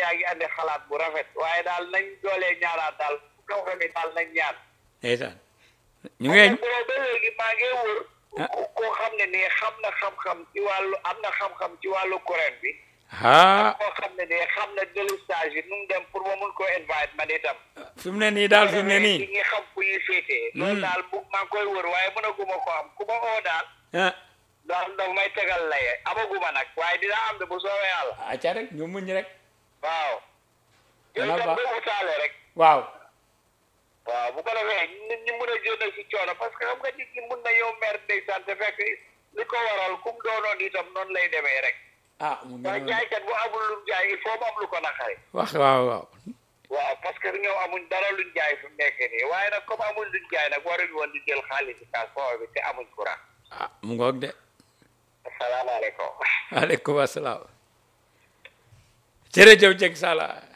yaa ngi andi xalaat bu rafet waaye daal nañ doolee ñaanaat daal kaw xam ne daal nañ ñaan ndeysaan ñu ngeen boobu ba léegi maa ngi wër Ah. ku- koo xam ne nii xam na xam-xam ci wàllu am na xam-xam ci wàllu courant bi ah koo xam ne nii xam na délestage yi nu mu dem pour ma mun koo invite man itam fi mu ne nii daal fi mu ne nii ñi ngi xam fu ñuy féetee loolu daal bu maa ngi koy wër waaye mënaguma ko am ku ma oo daal ah daal daf may tegal laye amaguma nag waaye dina am de bu soobee yàlla acca rek ñu muñ rek waaw yow Dana itam baax. ba utaale rek waaw waaw bu ko defee nit ñi mën a jënd si coono parce que xam nga nit ñi mun na yow mer ndeysaan te fekk li ko waral kum doonoon itam noonu lay demee rek ah mu ngi waaye noonu. jaaykat bu amul lu mu jaay il faut mu am lu ko naqari wax waaw waaw waaw parce que ñoom amuñ dara luñ jaay fi mu nekk nii waaye nag comme amuñ luñ jaay nag waruñ woon di jël xaalis si kaas foofu bi te amuñ courant ah mu ngoog de asalaamaaleykum aleykum asalaam jërëjëf jeg sala